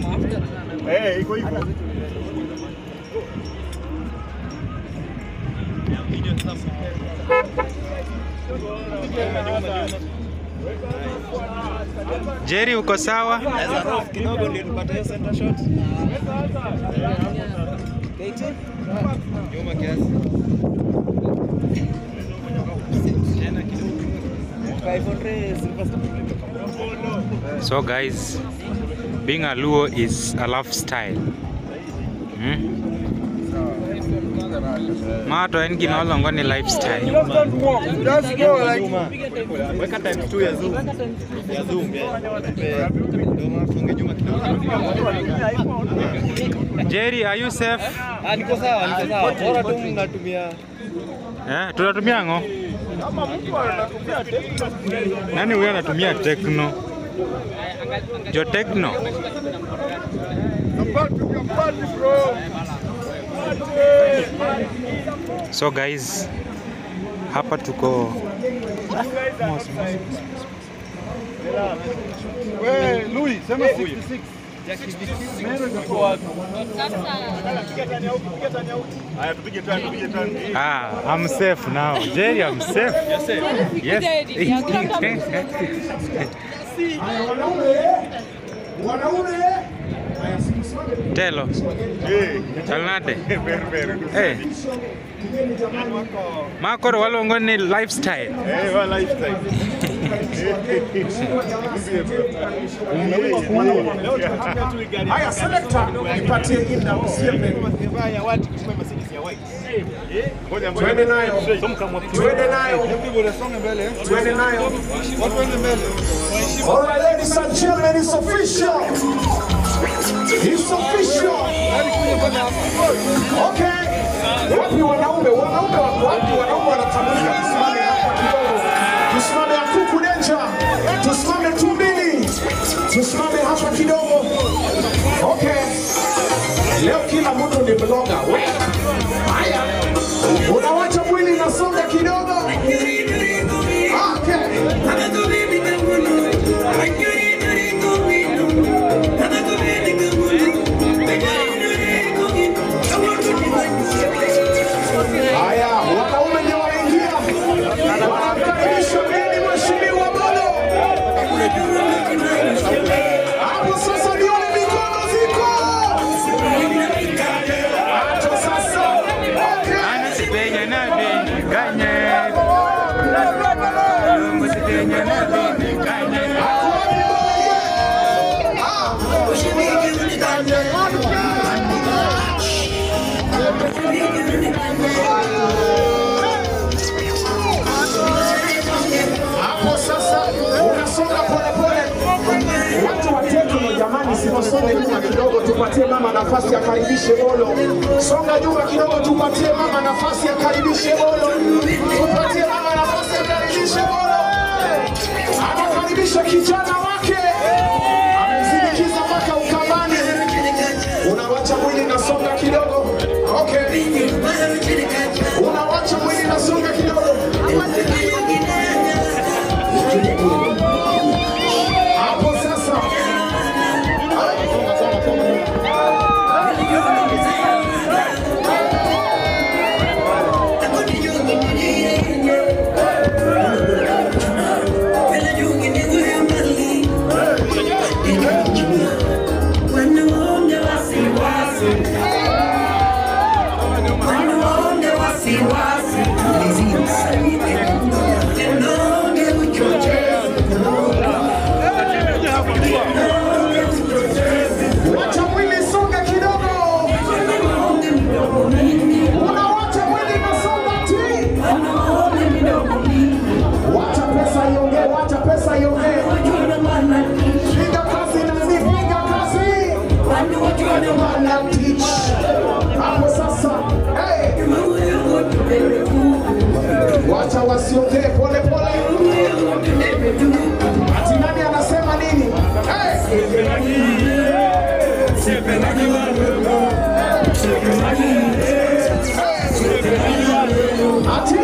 Eh, iko hivyo. Jerry uko sawa? Kidogo ndio tupate hiyo center shot. Nyuma kiasi. Tena kidogo. 500 Silver So guys, being a Luo is a lifestyle. Hmm? Mato en gima olongo ni lifestyle. Weka times 2 ya zoom. Ya zoom. ya. Ndio maana tuonge nyuma kidogo. Jerry, are you safe? Ah, niko sawa, niko sawa. Bora tu mnatumia Eh, tunatumia ngo. Nani huyo anatumia Tecno? Jo Tecno. So guys, hapa tuko Wewe Louis, sema 66. Haya tupige tani, tupige tani. Ah, I'm safe now. Jerry, I'm safe. Yes. Telo, Eh, chalnade. ber ber. Eh. Makoro waluongo ni lifestyle. Eh, wa lifestyle. Haya, selector, nipatie ina usieme. Ngoja Twende nayo. Twende nayo. Twende nayo. All right, ladies and gentlemen, it's official. It's official. Okay. Wapi wanaume? Wanaume wako wapi? Wanaume wanatambulika. Tusimame hapa kidogo. Tusimame Akuku Denja. Tusimame tumbili. Tusimame hapa kidogo. Okay. Leo kila mtu ni blogger. We. Haya. Unawacha mwili unasonga kidogo. Okay. Haya, wanaume ndio waingia. Wanamkaribisha mgeni mheshimiwa Bolo. Hapo sasa nione mikono ziko. Hapo sasa. Okay. Ana sipenya na bini kanye. Lungu sipenya na bini kanye. Hapo sasa unasonga polepole. Watu wa tekno jamani, sinosonge nyuma kidogo, tupatie mama nafasi akaribishe bolo. Songa nyuma kidogo, tupatie mama nafasi akaribishe bolo. Tupatie mama nafasi akaribishe bolo. Anakaribisha kijana wake, amemsindikiza mpaka ukambani. Unawacha mwili nasonga kidogo, okay. Unawacha mwili nasonga kidogo. Hapo sasa. Wacha mwili songa kidogo. Unawacha mwili nasonga ti. Wacha pesa iongee, wacha pesa iongee. Piga kazi nani, piga kazi. Wana teach. Hapo sasa. Hey. Wacha wasiongee pole pole. Ati nani anasema nini? Hey. Ati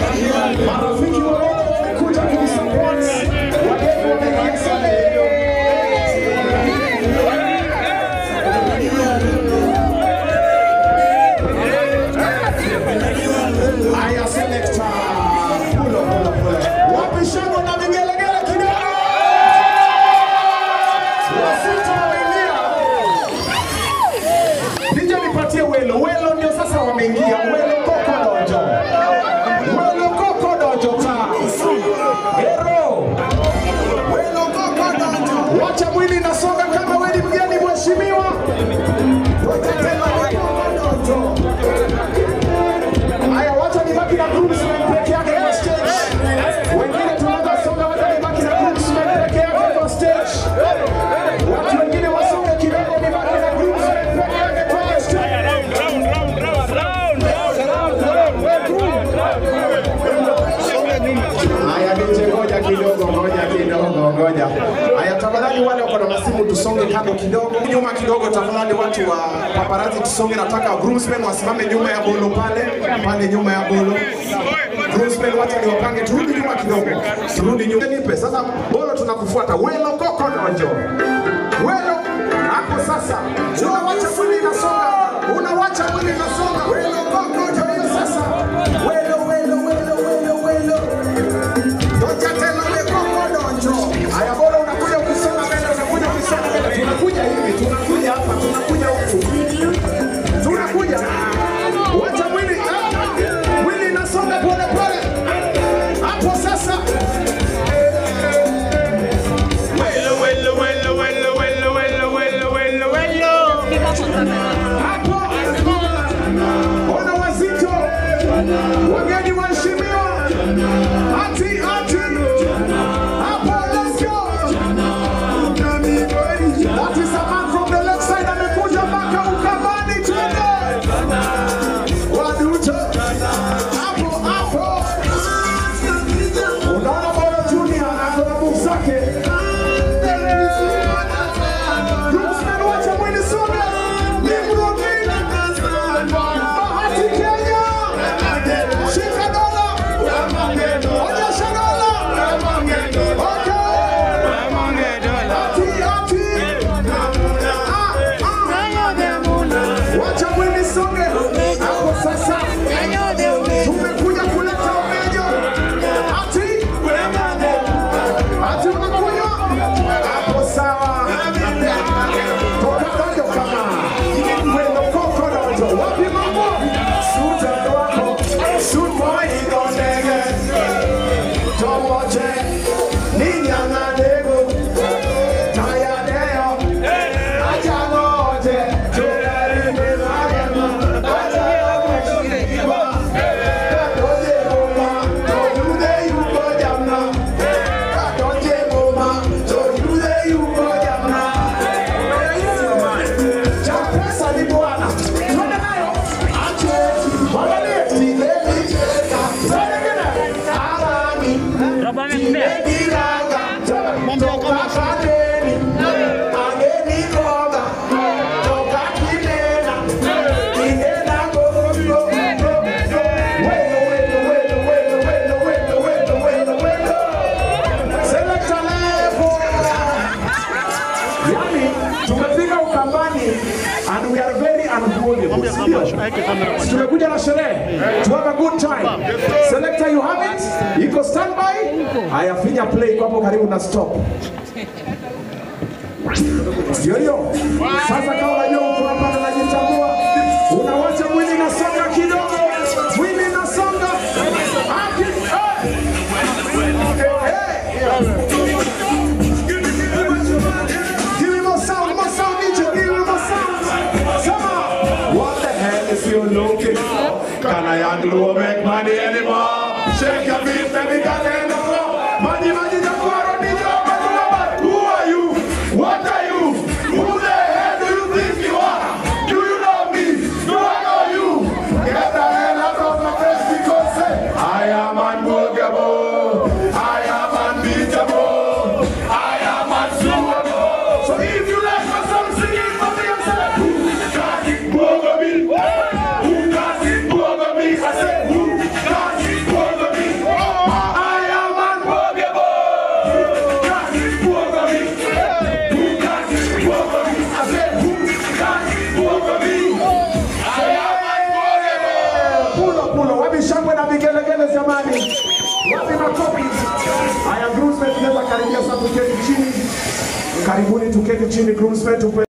marafiki wa Mungu wamekuja kumsupport, wageni wamekuja sana. stage. Watu wengine wasonge kidogo, nibaki na groomsmen peke yake kwenye stage. Haya, DJ, ngoja kidogo, ngoja kidogo, ngoja. Haya, tafadhali wale wako na masimu tusonge kando kidogo, nyuma kidogo, tafadhali watu wa paparazzi tusonge. Nataka groomsmen wasimame nyuma ya bolo pale pale, nyuma ya bolo. Groomsmen wacha niwapange, turudi nyuma kidogo, turudi nyuma. Nipe sasa, bolo tunakufuata. Welo koko nojo, welo hapo sasa, unawacha mwili inasonga, unawacha mwili inasonga. Welo koko nojo, hiyo sasa, welo welo welo welo welo Doja tena ule koko donjo. Haya bora unakuja ukisonga mbele, unakuja ukisonga mbele. Tunakuja hivi, tunakuja hapa, tunakuja huku. Tunakuja. Wacha mwili. ah, Mwili inasonga pole pole. Hapo sasa. Hapo. Ona wazito. Wageni waheshimiwa. Ati, ati. Hapo, let's go. That is a man from the left side amekuja mpaka Ukambani twende. Waduto. Hapo, hapo. Unaona Bolo Junior ako na move zake. Groomsmen wacha mwili songa. Nimrudini. Bahati Kenya. Shika dola. Onyesha dola. Okay. Ati, ati. Ah, ah. Wacha mwili songe. Hapo sasa. Tumekuja kuleta umenyo. Ati. Ati unakunywa? Hapo sawa. Toka kando kama. Mwendo koko dojo. Wapi mambo? Suta wako. Sumo iko ndege. Tomoje. Ninyanga dego. Tayadeo. Acha ngoje. Tukarime magema. Acha ngoje. Kadoje goma. Tojude yuko jamna. Kadoje goma. Tojude yuko jamna. Cha pesa ni bwana. Twende nayo. Ache. Mwangalie. Tigeni. Twende ngine. Alami. Tigiranga. Toka Kadeni. Ageni koga. Toka Kinena. Kinena gogo. Welo, welo, welo, welo, welo, welo, welo, welo, welo. Selector level. Yani, tumefika Ukambani and we are very unholy. Si Tumekuja na sherehe. To have a good time. Selector you have it? Iko standby? Haya finya play iko hapo karibu na stop. Ndio hiyo. Sasa kama unajua mtu hapa anajitambua, unawacha mwili inasonga kidogo. Mwili inasonga. Aki, eh. Eh, eh. Give me more sound, more sound, DJ. Give me more sound. Come on. What the hell is you looking for? Can I handle or make money anymore? Shake your feet, baby, can I handle more? Money, money, the quarrel, DJ. Who are you? What are you? Who the hell do you think you are? Do you know me? Do I know you? Get the hell out of my face because say, I am unmovable. I am unbeatable. I am unsuable. So if you like my song, sing it for me and say, Who got it over me? Who got it over me? I said, Who got it over me? I am unmovable. Who got it over me? Who got it over me? I said, Who got it over me? I am unmovable. Pulo pulo, wapi shangwe na vigelegele jamani? Wapi makofi? Haya, groomsmen tunaweza karibia sasa tuketi chini. Karibuni tuketi chini groomsmen tupe